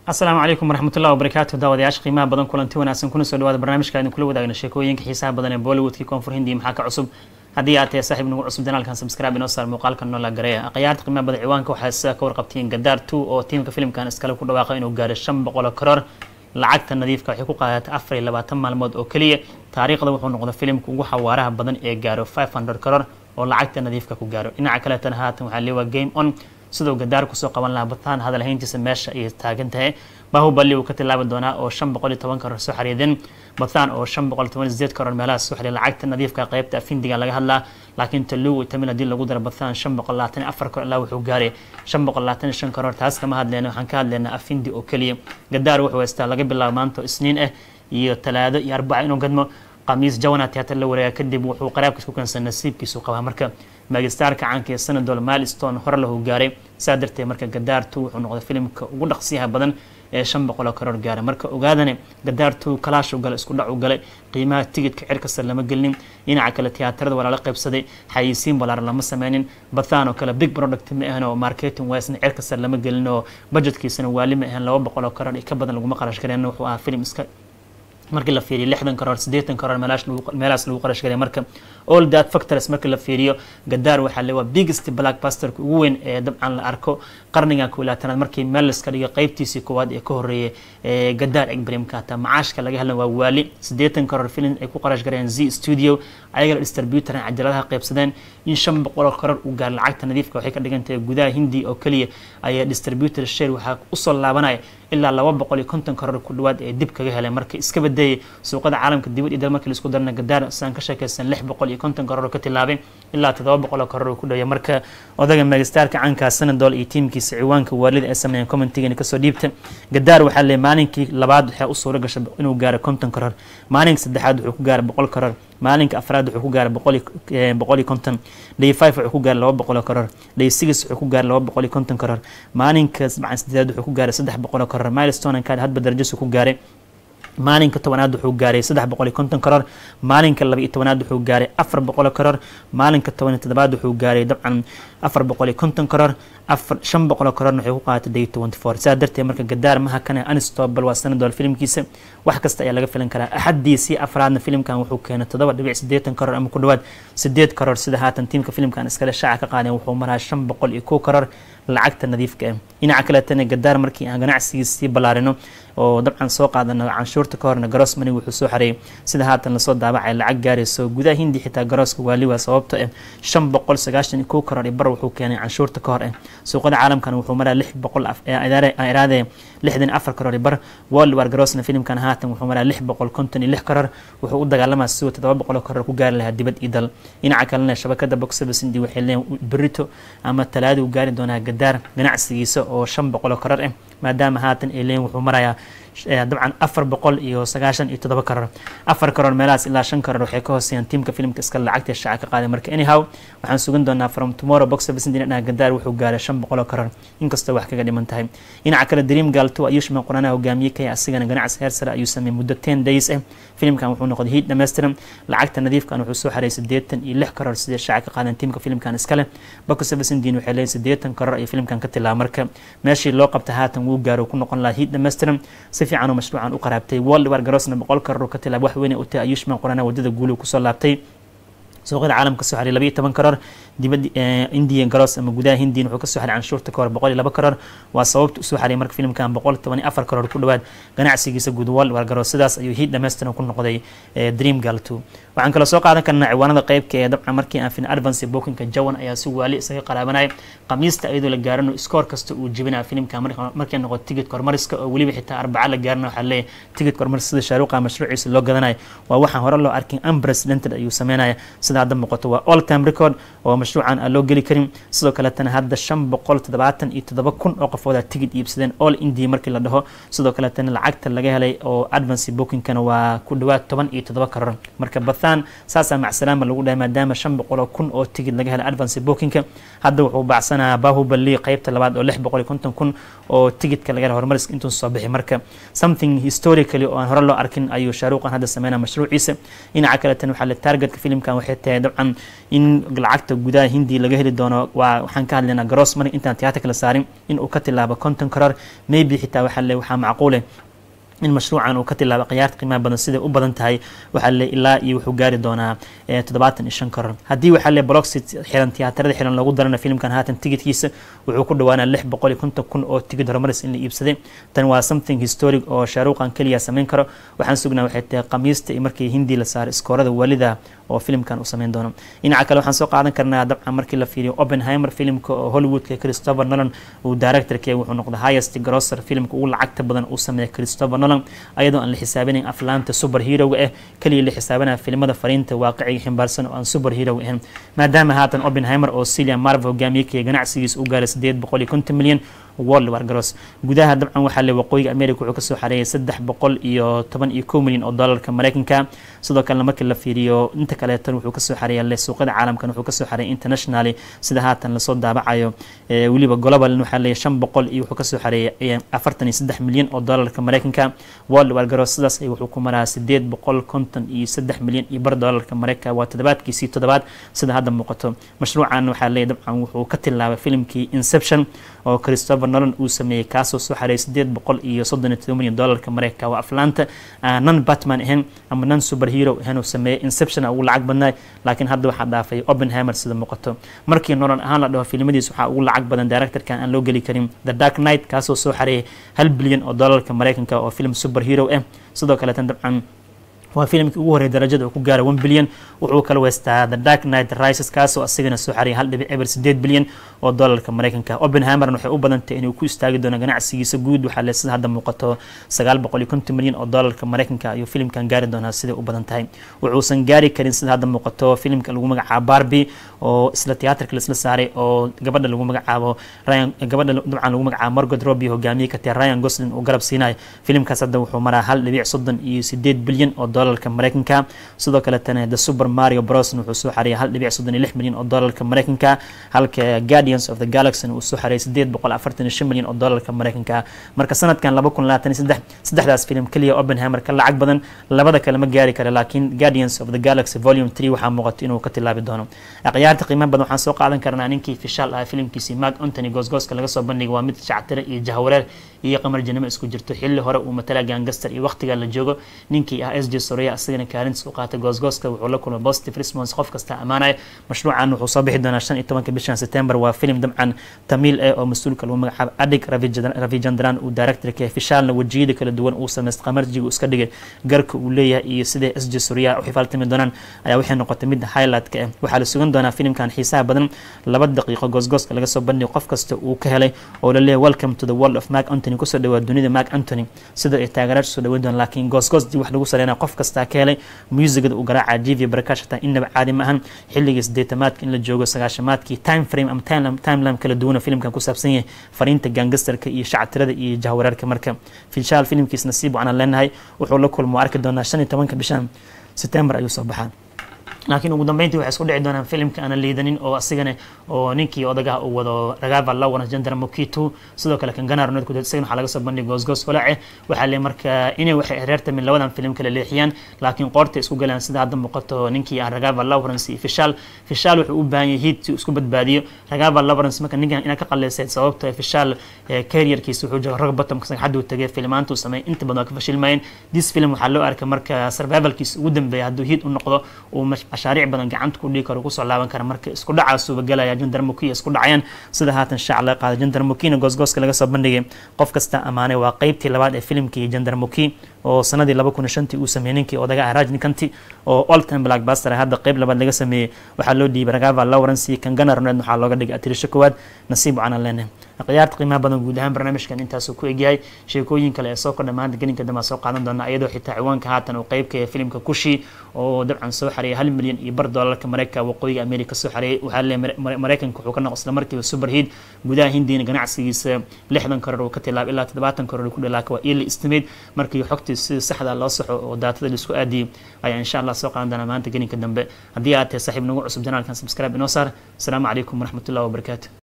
asalaamu calaykum waraxmatullahi wabarakaatu daawadayaasha qiimaha badan kulanti wanaagsan kuna soo dhawaada barnaamijka idin kula wadaagna sheekooyinka xiisaha badan ee bollywoodkii koonfur hindi maxaa ka cusub haddii aad tahay saaxiib nagu cusub janaalkan subscribe inoo saar muuqaalka noola gareeya akhyaarta qiimaha badan ciwaanka waxaa sida ka warqabtiin gadaar two oo tiimka filimkan iskale ku dhawaaqa inuu gaaro shan boqol karoor lacagta nadiifka waxay ku qaadatay afar iyo labaatan maalmood oo keliya taariikhda wuxuu noqday filimka ugu xawaaraha badan ee gaaro five hundred karoor oo lacagta nadiifka ku gaaro dhinaca kaleetana haatan waxaa leewa game on sidoo gadaar kusoo qaban lahaa bataan hadal hayntiisa meesha ay taagan tahay bahubali uu ka tilaabi doonaa oo shan boqol iyo toban karoor soo xariidin bataan oo shan boqol toban sideed karoor meelaha soo xariya lacagta nadiifka qaybta afindiga laga hadlaa laakiin talugu tamil haddii lagu daro bataan shan boqol labaatan iyo afar karoor ilaa wuxuu gaaray shan boqol labaatan iyo shan karoor taas kama hadleyna waxaan ka hadlaynaa afindi oo keliya gadaar wuxuu haystaa laga bilaabo maanta oo isniin ah iyo talaado iyo arbaca inuu gadmo qamiis jawanat hata la wareega kadib wuxuu qaraabkiis ku keensan nasiibkiisu qabaa marka magistaarka caanka ee sanadol milestone hore lahu gaaray saa darteed marka gadaartu wuxuu noqday filimka ugu dhaqsiyaha badan ee shan boqoloo karoor gaaray marka ogaadane gadaartu kalaashu gale isku dhac u galay qiimaha tigidka cirkasta lama gelinin dhinaca kale tiyaatarada waa lala qaybsaday xayisiin balaaran lama sameynin bathaan oo kale big product ma ahan oo marketing wisna cirkasta lama gelin oo budgetkiisana waali ma ahan laba boqoloo karoor iyo ka badan laguma qarash gareen wuxuu ahaa filim iska markii la fiiriyo lixdan karoor siddeetan karoor meelaas lagu qarash garay marka all that factors markii la fiiriyo gadaar waxaa le waa biggest blackbusterka ugu weyn ee dabcan la arko qarnigan ku ilaatanaad markii meel laska dhigo qeybtiisii koowaad ee ka horeeyay ee gadaar egbremka hataa macaashka laga hadlan waa waali siddeetan karoor film ay ku qarash gareen z studio ayagana distributoran cajaladaha qaybsadeen in shan boqoloo karoor uu gaar lacagta nadiifka waxay ka dhigan tahay gudaha hindi oo keliya ayaa distributor share waxaa usoo laabanaya ilaa laba boqol iyo konton karoor ku dhawaad ee dib kaga heleen marka iska badayay suuqada caalamka dibad iyo dal markii laisku darna gadaar saan ka sheekaysan lix boqol iyo konton karoor ka tilaabay ilaa toddoba boqol oo karoor ku dhawaya marka odaga magistaarka caankaa sanadol iyo tiimkiisa ciwaanka waalida ay sameeyeen commentigani kasoo dhiibta gadaar waxaa leeyay maalinkii labaad waxaa u suura gashay inuu gaaro konton karoor maalinka saddexaad wuxuu ku gaaray boqol karoor maalinka afraad wuxuu ku gaaray boqol iyo konton day five wuxuu ku gaaray laba boqol oo karoor day six wuxuu ku gaaray laba boqol iyo konton karoor maalinka sabcan sideedaad wuxuu ku gaaray saddex boqol oo karoor milestone kaad hadba darajasu ku gaaray maalinka tobanaad wuxuu gaaray saddex boqol iyo konton karoor maalinka laba iyo tobanaad wuxuu gaaray afar boqol karoor maalinka toban iyo toddobaad wuxuu gaaray dabcan afar boqol iyo konton karoor afar shan boqol karoorna waxay ku qaadatay day twenty four saa darteed marka gadaar maha kana anstobal waa sanadol filimkiisa wax kasta ayaa laga filan karaa axadiisii afraadna filimkan wuxuu keenay toddoba dhibic siddeetan karoor ama ku dhawaad sideed karoor sida haatan tiimka filimkan iskale shaaca ka qaadeen wuxuu maraa shan boqol iyo kow karoor lacagta nadiifka ah dhinaca kaleetana gadaar markii aan ganacsigiisii ballaarino oo dabcan soo qaadano canshuurta ka horna garoos mani wuxuu soo xareeyay sida haatan lasoo daabacay lacag gaarayso gudaha hindi xitaa garooska waali waa sababto ah shan boqol sagaashan iyo kow karoor iyo bar wuxuu keenay canshuurta ka hor ah suuqada caalamkana wuxuu maraa lix boqol iraade lixdan afar karoor iyo bar world war garoosna filimkan haatan wuxuu maraa lix boqol konton iyo lix karoor wuxuu u dagaalamaa siduu toddoba boqol karoor ku gaari lahaa dibad iyo dal dhinaca kalena shabakada box office hindi waxay leeyihin berito ama talaada uu gaari doonaa gadaar ganacsigiisa oo shan boqol oo karoor ah maadaama haatan ay leeyihin wuxuu marayaa dabcan afar boqol iyo sagaashan iyo toddoba karoor afar karoor meelahaas ilaa shan karoor waxay ka hooseeyaan tiimka filimka iska lacagta shaaca ka qaaday marka anyhow waxaan sugan doonaa from tomorrow box office dhinaca gadaar wuxuu gaaray shan boqol oo karoor inkastoo wax kaga dhiman tahay dhinaca kale dream gal two ayushman quranaha hogaamiye kaya asigana ganacsi heer sare ayuu sameeyey muddo ten days ah filimkan wuxuu noqday hiid dhammaystiran lacagta nadiifkan wuxuu soo xareeyay siddeetan iyo lix karoor sidee shaaca ka qaadeen tiimka filimkan iskale box office indiin waxay leeyihin siddeetan karoor ayuu filimkan ka tilaaba marka meeshii loo qabta haatan wuu gaaro ku noqon lahaa hiid dhammaystiran si fiican oo mashruucan u qaraabtay world war garoosna boqol karoor ka tilaab wax weyn u tahay ayushman qurana wadada guulu kusoo laabtay suuqyada caalamka soo xaray labaiyo toban karoor dibadda indian garoos ama gudaha hindian wuxuu kasoo xaray canshuurta ka hor boqol iyo laba karoor waa sababta usoo xaray marka filimkan boqol toban iyo afar karoor ku dhawaad ganacsigiisa guud world war garoos sidaas ayuu hiid dhammaystiran ku noqday dream gal two waxaan kaloo soo qaadan karnaa ciwaanada qeybka ee dabcan markii aan fin advance bookinka jawan ayaa si waali isaga qaraabanaya qamiista iyadoo la gaarano iskoor kasta uu jibinaya filimka markay noqoto tigidka hormariska oo weliba xitaa arbaca la gaarana waxaa leeyahay tigidka hormaris sida shaaruuqa mashruuciisa loo gadanayo waa waxaan hore loo arkin unprecedented ayuu sameynaya sida hadda muuqato waa all time record oo mashruucan aan loo geli karin sidoo kaletana hadda shan boqol toddobaatan iyo toddoba kun oo qofooda tigid iibsadeen all india markii la dhaho sidoo kaletana lacagta laga helay oo advance bookingkana waa ku dhawaad toban iyo toddoba karoor marka bathan saasaa macsalaama lagu dhahay maadaama shan boqol oo kun oo tigid laga helay advance bookingka hadda wuxuu baacsanaa bahubali qeybta labaad oo lix boqol iyo konton kun oo tigidka laga helay horumariska intuu soo bixi marka something historically oo aan hore loo arkin ayuu shaaruuqan hadda sameynaa mashruuciisa dhinaca kaletan waxaa le targetka filimkan waxay tahay dabcan in lacagta gudaha hindi laga heli doono waa waxaan ka hadlaynaa gross money intaan tiyaatarka la saarin in uu ka tilaabo conton karoor maybe xitaa waxaa le waxaa macquule in mashruucan uu ka tilaabo khiyaarta qiimaha badan siday u badan tahay waxaa le ilaa iyo wuxuu gaari doonaa toddobaatan iyo shan karoor haddii waxaa le bloxit xiran tiyaatarada xiran loogu darana filimkan haatan tigidkiisa wuxuu ku dhawaanaa lix boqol iyo konton kun oo tigid horumaris in la iibsaday tan waa something historic oo shaaruuqan keliya samayn karo waxaan sugnaa waxay tahay khamiista iyo markii hindi la saaray iskoorada walida oo filimkan uu sameyn doono dhinaca kale waxaan soo qaadan karnaa dabcan markii la fiiriyo oppenheimer filimka oo hollywoodka christopher nolan uu directorka wuxuu noqday highest grosser filimka ugu lacagta badan uu sameeya christopher nolan ayadoo aan la xisaabinayn aflaanta super heroga ah keliya la xisaabanaya filimada fariinta waaqiciga ximbaarsan oo aan super hero ahayn maadaama haatan oppenheimer oo cillian marvel hogaamiyekaya ganacsigiisa u gaaray sideed boqol iyo konton milyan world war gross gudaha dabcan waxaa le waqooyiga america wuxuu kasoo xareeyay saddex boqol iyo toban iyo kow milyan oo dollarka mareykanka sidoo kalena markii la fiiriyo inta kaleetan wuxuu kasoo xareeya le suuqyada caalamkan wuxuu kasoo xareeyay internationally sida haatan lasoo daabacayo weliba global waxaa leeyahy shan boqol iyo wuxuu kasoo xareeyay afartan iyo saddex milyan oo dollarka mareykanka world war gross sidaas ay wuxuu ku maraa sideed boqol konton iyo saddex milyan iyo bar dollarka mareykanka waa toddobaadkiisii toddobaad sida hadda muuqato mashruucan waxaa leeyahy dabcan wuxuu ka tilaabay filimkii inception oo christopher nolan uu sameeyey kaasoo soo xareeyay sideed boqol iyo soddon iyo toban milyan dollarka mareykanka waa aflaanta nan batman ahayn ama nan super hero ahayn uu sameeyey inception ugu lacag badnaay laakiin hadda waxaa dhaafay oppenheimer sida muuqato markii nolan ahaan la dhaho filimadiis waxaa ugu lacag badan directorkan aan loo geli karin the dark knight kaasoo soo xareeyay hal bilyan oo dollarka mareykanka oo film super hero ah sidoo kaleetan dabcan waa filimkii ugu horreeyay darajada uu ku gaara one bilyan wuxuu kala weystaa the dark knight rises kaasoo asigana soo xariyay hal dhibic eber sideed bilyan oo dollarka mareykanka oppenheimerna waxay u badantay inuu ku istaagi doono ganacsigiisa guud waxaa le sida hadda muuqato sagaal boqol iyo konton milyan oo dollarka mareykanka ayuu filimkan gaari doonaa siday u badan tahay wuxuusan gaari karin sida hadda muuqato filimka lagu magacaabo barbie oo isla tiyaatarka laisla saaray oo gabadha lagu magacaabo ryan gabadha dabcan lagu magacaabo morgot robbie hogaamiye ka tahay ryan goslin uu garab siinayo filimkaas hadda wuxuu maraa hal dhibic soddon iyo sideed bilyan oo dollarka mareykanka sidoo kaletana the super mario bros wuxuu soo xareeyay hal dhibic soddon iyo lix milyan oo dollarka mareykanka halka guardians of the galaxy uu soo xareeyay sideed boqol afartan iyo shan milyan oo dollarka mareykanka marka sanadkan laba kun labaatan iyo saddex saddexdaas filim keliya oppenheimer ka lacag badan labada kale ma gaari kara laakiin guardians of the galaxy volume three waxaa muuqato inuu ka tilaabi doono akhyaarta qiimaha badan waxaan soo qaadan karnaa ninkii fishaal ah filimkiisii mark antony goosgooska laga soo bandhigay waa mid shactire iyo jahwareer iyo qamar janimo isku jirto xilli hore uu matala gangaster iyo waqtiga la joogo ninkii ah s j soreya asagana kaalintiis u qaatay goosgooska wuxuu la kulmay positive response qof kasta ammaanaya mashruucan wuxuu soo bixi doonaa shan iyo tobanka bishan september waa filim dabcan tamiil ah oo mas-uulka lagu magacaabo adig ravijandran uu directorka fishaalna wejiyada kala duwan uu sameystay qamarjiga uu iska dhigay garka uu leeyahay iyo sidai s j soreya u xifaaltami doonaan ayaa waxay noqotay mid highlight-ka ah waxaa la sugan doonaa filimkan xiisaha badan laba daqiiqo goosgooska laga soo bandhigo qof kasta uu ka helay oo la leeyahay welcome to the world of mark antony kusoo dhawaa dunida mark antony sida ay taageeraasha soo dhaweyn doon laakiin goosgoosdii wax lagu sareynaya qof kastaa ka helay musigada uu garaaca jivi barakash hataa innaba caadi ma ahan xilligii sideetamaadka in la joogo sagaashamaadkii time frame ama timeline kala duwana filimkan ku saabsan yahay fariinta gangastarka iyo shactirada iyo jahwareerka marka filshaal filimkiis nasiib waxaan leenahay wuxuu la kulmo arki doonaa shan iyo tobanka bishan september ayuu soo baxaa laakiin ugu dambeyntii waxay isku dhici doonaan filimka aana liidanin oo asigana oo ninkii odagaha uu wado ragava lawana jandar mokitu sidoo kale kan ganar nodku isagana waxaa laga soo bandhigay goosgoos walaace waxaa le marka inay waxay reertamin labadan filim kala leexiyaan laakiin qoortay isku galaan sida hadda muuqato ninkii ah ragava lawrence iyo fishal fishal wuxuu u baahan yahay hiid si isku badbaadiyo ragava lawrence marka ninkan inaad ka qaleysayd sababto fishal careerkiisa wuxuu jooga rag bottom xaduu tagay filimaantuu sameeyay inta badan waa ka fashilmayeen this film waxaa loo arkay marka survivalkiisa ugu dambeeya hadduu hiid u noqdo uu mashaariic badan gacanta ku dhigi karo kusoo laaban kara marka isku dhacaasuuba galaya jandar mukiya isku dhacayaan sida haatan shaac laga qaaday jandar mukina goosgooska laga soo bandhigay qof kasta ammaanay waa qeybtii labaad ee filimkii jandar muki oo sanadii laba kun iyo shantii uu sameeyey ninkii odaga ah rajni kanti oo all time blackbuster hadda qeyb labaad laga sameeyey waxaa loo dhiibay ragava lawrence iyo kangana roned waxaa looga dhigay atirisho kowaad nasiib waxaan leenahay akhyaarta qiimaha badan guud ahaan barnaamijkan intaasuu ku egyahay sheekooyin kale ee soo kordha maanta gelinka dambe soo qaadan doona iyadoo xitaa ciwaanka haatan uu qeybka ee filimka kushi oo dabcan soo xareeyay hal milyan iyo bar doolarka mareykanka waqooyiga america soo xareeyay waxaa leeyahay mareykanka wuxuu ka noqo isla markiiba super heat gudaha hindiina ganacsigiisa lixdan karoor uu ka tilaab ilaa toddobaatan karoor ku dhalaaka waa early estimate markii xogtii sida saxda loo saxo oo daatada laisku aadiyey ayaa insha allah soo qaadan doonaa maanta gelinka dambe haddii aad tahay saaxiib nagu cusub janaalkan subscribe inoo saar asalaamu calaykum waraxmatullahi wabarakaatu